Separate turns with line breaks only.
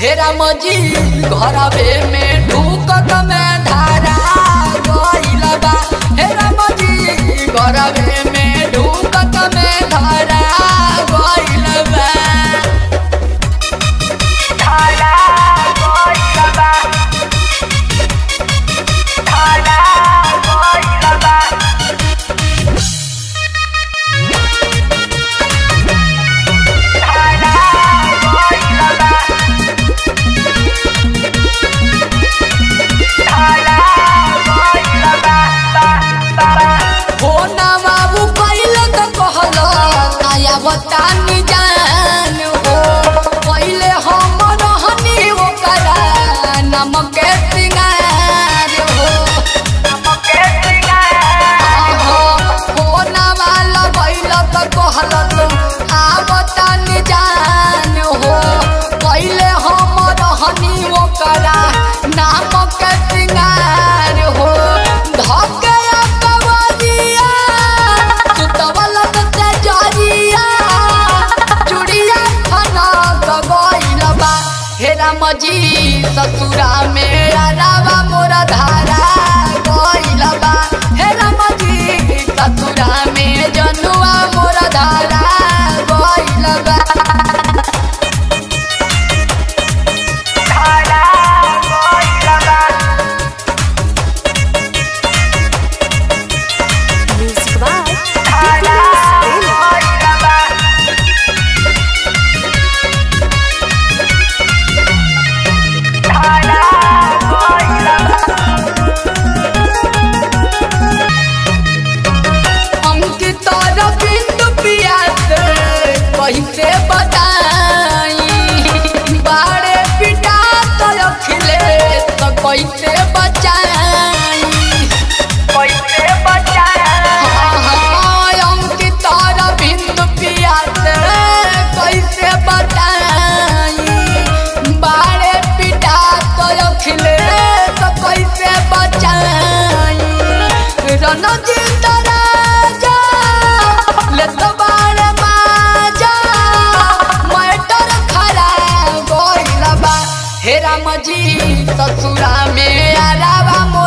हेरा मजी घरवे में ढूकत में धारा गइल बा हेरा मजी घरवे में ढूकत में धारा गइल बा धारा गइल बा धारा गइल बा होना बाबू पहले तो कहलो काया बतानी जान हो पहले हम रहनी ओकरा नमक के सिंगार हो नमक के सिंगार होना वाला पहले तो कहलो तो आ बतानी जान हो पहले हम रहनी ओकरा नमक के सिंगार हो धके कवरिया सुतवल ते जरिया चुड़िया खाना गइल बा हेरा मजी ससुरा में अरावा मोरा धारा गइल बा हेरा मजी ससुरा में जनुआ मोरा धारा गइल बा धारा गइल बा
Music by Nicholas Taylor.
हमके तोरा बिंदु पियास कैसे बताई बाड़े पिटा तो अखिले तो कैसे बचाई कैसे बचाई हमके तोरा बिंदु पियास कैसे बताई बाड़े पिटा तो अखिले तो कैसे बचाई रणजीत राजा लेत बाड़े माजा मैटर खराब गइल बा हेरा मजी ससुरा में आरावा